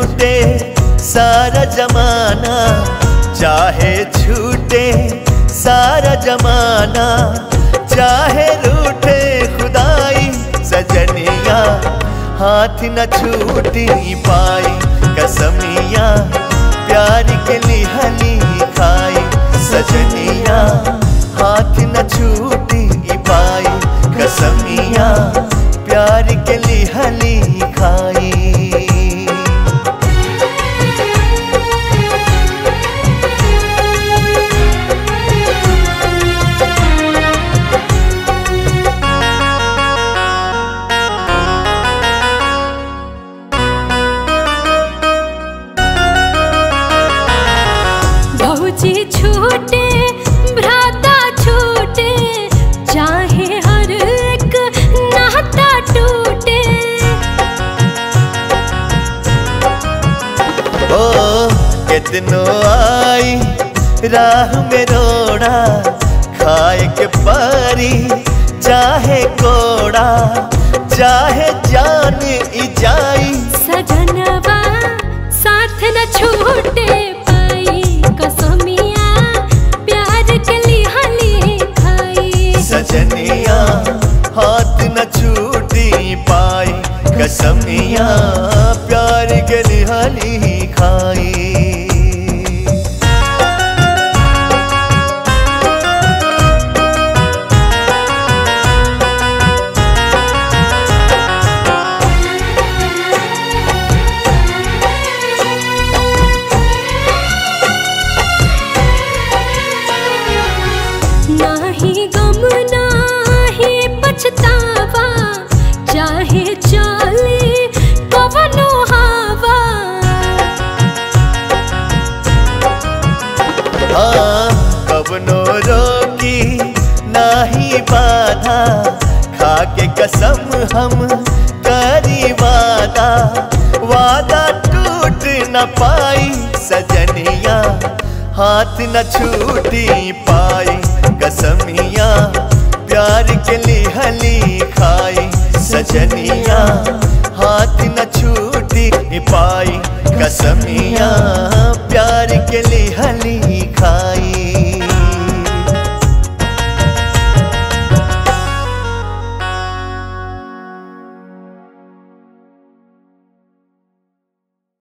छूटे सारा जमाना चाहे छूटे सारा जमाना चाहे रूठे खुदाई सजनिया हाथ न छूटी पाई कसमिया प्यार के लिहली खाई सजनिया हाथ न छूटी पाई कसमिया प्यार के लिहली खाई भौजी छूटे भ्राता छूटे चाहे हर एक नाता टूटे ओ कितनो आई राह में रोड़ा खाए के पारी चाहे कोड़ा चाहे जान ई जाई सजनवा साथ न छूटे पाई कसमिया प्यार के लिहली खाई सजनिया हाथ न छूटी पाई कसमिया प्यार के लिहाली खाई नाही गम नाही पछतावा चाहे चली कवनो हवा हाँ कबनो रोकी नाही बाधा खाके कसम हम करी वादा वादा टूट न पाई सजनिया हाथ न छूटी पाई कसमिया प्यार के लिहली खाई सजनिया हाथ न छूटी पाई कसमिया प्यार के लिहली खाई